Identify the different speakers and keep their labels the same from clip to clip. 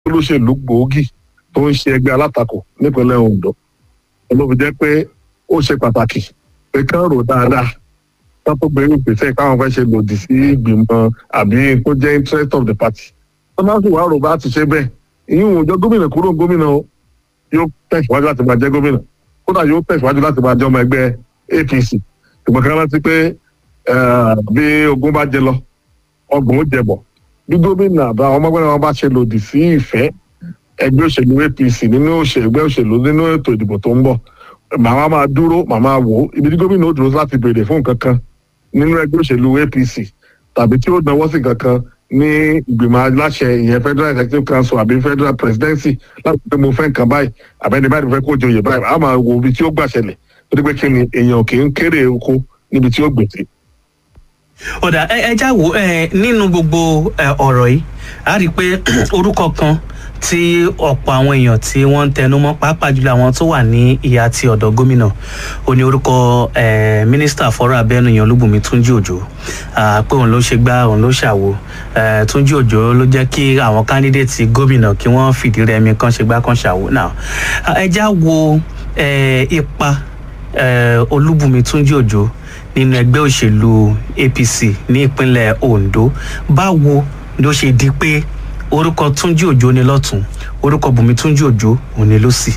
Speaker 1: olóṣèlú gbòógì tó ń ṣe ẹgbẹ́ alátakò nípínlẹ̀ Ondo ló fi jẹ́ pé ó ṣe pàtàkì pé kán rò dáadáa ká tó gbé ìgbésẹ̀ káwọn fẹ́ ṣe lòdì sí ìgbìmọ̀ àbí kó jẹ́ interest of the party tó máa ń sì wá rò bá ti ṣe bẹ́ẹ̀ ìyún òjò gómìnà kúrò gómìnà o yóò tẹ̀síwájú láti máa jẹ́ gómìnà kódà yóò tẹ̀síwájú láti máa jẹ́ ọmọ ẹgbẹ́ APC ṣùgbọ́n ká rántí pé bí ogun bá jẹ lọ ọgbọ̀n ó jẹ bọ̀ bí gómìnà àbá àwọn ọmọgbẹ́ni wọn bá ṣe lòdì sí ìfẹ́ ẹgbẹ́ òṣèlú APC nínú ẹgbẹ́ òṣèlú nínú ètò ìdìbò tó ń bọ̀ màmá máa dúró màmá wò ó ibi tí gómìnà ó dúró láti béèrè fún nǹkan kan nínú ẹgbẹ́ òṣèlú APC tàbí tí ó náwó sí nǹkan kan ní ìgbìmọ̀ aláṣẹ ìyẹn federal executive council àbí federal presidency láti pé mo fẹ́ nǹkan báyìí àbẹ́ni báyìí mo fẹ́ kó joyè báyìí a máa wo ibi tí ó gbà ṣẹlẹ̀ torí pé kí ni èèyàn kì í kéré oko níbi tí ó gbèsè.
Speaker 2: ọ̀dà ẹ já wò nínú gbogbo ọ̀rọ̀ yìí a rí i pé orúkọ kan tí ọ̀pọ̀ àwọn èèyàn tí wọ́n ń tẹnu mọ́ pàápàá jùlọ àwọn tó wà ní ìhà ti ọ̀dọ̀ gómìnà ó ní orúkọ mínísítà fọ́rọ̀ abẹ́nu yẹn Olúbùnmi Túnjí Òjó pé òun ló ṣe gbá òun ló ṣàwo Túnjí Òjó ló jẹ́ kí àwọn kándídéètì gómìnà kí wọ́n fìdí rẹmi kan ṣe gbá kan ṣàwo náà ẹ já wo ipa Olúbùnmi Túnjí Òjó nínú ẹgbẹ́ òṣèlú APC ní ìpínlẹ̀ Ondo báwo ló ṣe di pé orúkọ túnjí òjò ni lọ́tún orúkọ bùnmi túnjí òjò òun ni lọ́sì.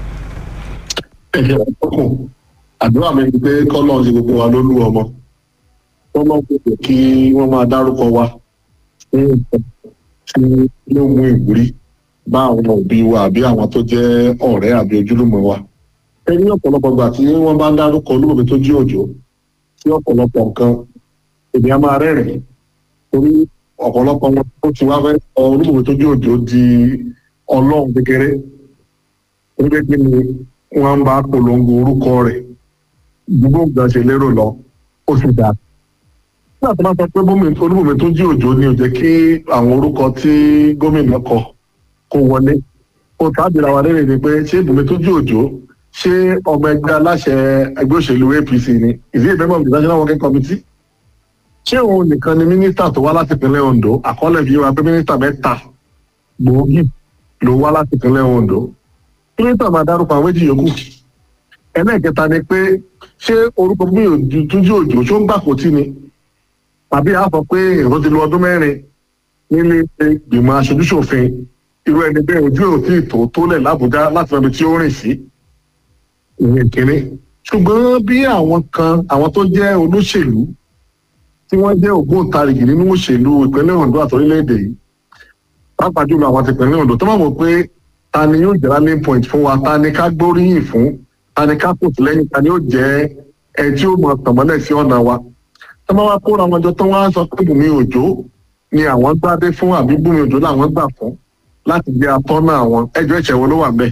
Speaker 1: ẹ̀jẹ̀ ọkùn àdúrà mi ni pé kọ́lọ́ ti gbogbo wa ló lú ọmọ kọ́lọ́ kò kí wọ́n máa dárúkọ wa fún nǹkan tí ló mú ìwúrí bá àwọn òbí wa àbí àwọn tó jẹ́ ọ̀rẹ́ àbí ojúlùmọ̀ wa. ẹ ní ọ̀pọ̀lọpọ̀ gbà tí wọ́n bá ń dárúkọ olúbùnmi tó jí òjò sí ọ̀pọ̀lọpọ̀ nǹkan èmi á máa rẹ́rìn-ín torí ọ̀pọ̀lọpọ̀ wọn tó ti wá fẹ́ sọ olúbùnmi tó jí òjò di ọlọ́run kékeré onígbé kí ni wọ́n bá polongo orúkọ rẹ̀ gbogbo nǹkan ṣe lérò lọ ó sì dáa. nígbà tó bá sọ pé olúbùnmi tó jí òjò ni ò jẹ́ kí àwọn orúkọ tí gómìnà kọ kó wọlé ó tábìlà wa lérè ni pé ṣé ìbùnmi tó jí òjò ṣé ọmọ ẹgbẹ́ aláṣẹ ẹgbẹ́ òṣèlú APC ni is he a member of the National Working Committee? ṣé òun nìkan ni mínísítà tó wá láti ìpínlẹ̀ Ondo àkọọ́lẹ̀ fi wá pé mínísítà mẹ́ta gbòógì ló wá láti ìpínlẹ̀ Ondo mínísítà máa dárúkọ àwọn méjì yòókù ẹlẹ́ẹ̀kẹta ni pé ṣé orúkọ mi ò Túnjí Òjó ṣó ń gbà kó tí ni tàbí a sọ pé èrò ti lo ọdún mẹ́rin nílé ìgbìmọ̀ aṣojúṣòfin irú ẹni bẹ́ẹ̀ ojú ò tí ì tó tó lẹ̀ lábújá láti lọ́bi tí ó rìn sí ìyẹn kéré ṣùgbọ́n bí àwọn kan àwọn tó jẹ́ olóṣèlú tí wọ́n jẹ́ ògbóǹtarìgì nínú òṣèlú ìpínlẹ̀ Ondo àti orílẹ̀-èdè yìí pàápàá jùlọ àwọn ti ìpínlẹ̀ Ondo tó máa mọ̀ pé ta ni yóò jẹ́ rallying point fún wa ta ni ká gbóríyìn fún ta ni ká pòtù lẹ́yìn ta ni yóò jẹ́ ẹ tí ó mọ tànmọ́lẹ̀ sí ọ̀nà wa tó máa wá kóra wọn jọ tó wá sọ pé Bùnmi Òjó ni àwọn gbádé fún àbí Bùnmi Òjó làwọn gbà fún láti jẹ́ atọ́nà àwọn ẹjọ́ ìṣẹ̀ wo ló wà bẹ́ẹ̀.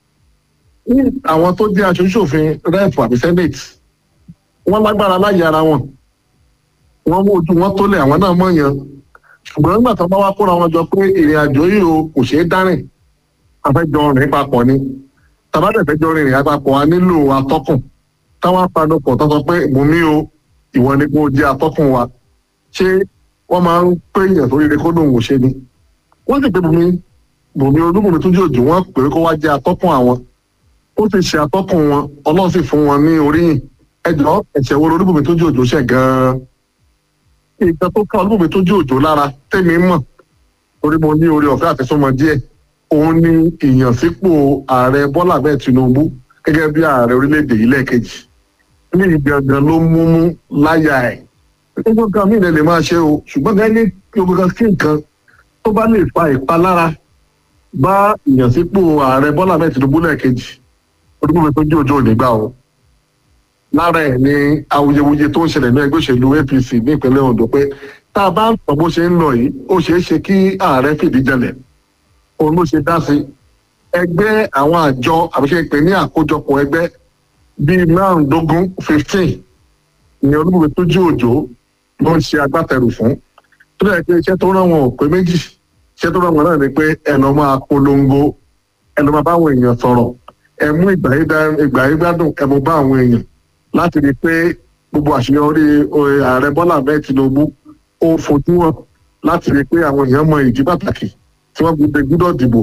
Speaker 1: àwọn tó jẹ́ aṣojúṣòfin rẹ́ẹ̀pù àbí senate wọ́n lágbára láyé ara wọn wọ́n mú ojú wọn tó lẹ̀ àwọn náà mọ̀ yàn ṣùgbọ́n nígbà tó bá wá kóra wọn jọ pé ìrìn àjò yìí o kò ṣeé dárìn afẹ́jọ rìn papọ̀ ni tàbádẹ́fẹ́jọ rìn àpapọ̀ a nílò atọ́kùn táwọn apanupọ̀ tó sọ pé Bùnmi o ìwọ ni kò jẹ́ atọ́kùn wa ṣé wọ́n máa ń pé èèyàn tó rere kó lóun ò ṣe ni wọ́n sì pé Bùnmi Bùnmi Olúbùnmi Túnjí Òjó wọ́n pè é kó wá jẹ́ atọ́kùn àwọn ó sì ṣe atọ́kùn wọn Ọlọ́run sì fún wọn ní oríyìn ẹjọ́ ẹ̀ṣẹ̀ wo Olúbùnmi Túnjí Òjó ṣẹ̀ gan-an ìgbà tó ká Olúbùnmi Túnjí Òjó lára tèmi mọ̀ torí mo ní orí ọ̀fẹ́ àfẹsọ́mọ díẹ̀ òun ni ìyànsípò ààrẹ Bọ́lá bẹ́ẹ̀ Tinubu gẹ́gẹ́ bí ààrẹ orílẹ̀-èdè yìí lẹ́ẹ̀kejì ní ìgangan ló mú mú láyà ẹ̀ gbogbo kan mí lè máa ṣe o ṣùgbọ́n gẹ́gẹ́ ní gbogbo kan sí nǹkan tó bá lè fa ìpalára bá ìyànsípò ààrẹ Bọ́lá bẹ́ẹ̀ Tinubu lẹ́ẹ̀kejì Olúbùnmi Túnjí Òjó ò ní gbà o lára ẹ̀ ni awuyewuye tó ń ṣẹlẹ̀ ní ẹgbẹ́ òṣèlú APC ní ìpínlẹ̀ Ondo pé tá a bá ń sọ bó ṣe ń lọ yìí ó ṣeé ṣe kí ààrẹ fìdí jẹlẹ̀ òun ló ṣe dá sí ẹgbẹ́ àwọn àjọ àbíṣe pé ní àkójọpọ̀ ẹgbẹ́ bíi márùndógún fifteen ni Olúbùnmi Túnjí Òjó ló ń ṣe agbátẹrù fún tó dẹ̀ pé iṣẹ́ tó rán wọn ò pé méjì iṣẹ́ tó rán wọn náà ni pé ẹ lọ máa polongo ẹ lọ máa bá àwọn èèyàn sọ̀rọ̀ ẹ mú ìgbà yí gbádùn ẹ mú bá àwọn èèyàn láti rí i pé gbogbo àṣeyọrí ààrẹ Bọ́lá bẹ́ẹ̀ Tinubu ó fojú hàn láti rí i pé àwọn èèyàn mọ ìdí pàtàkì tí wọ́n gbọ́dọ̀ dìbò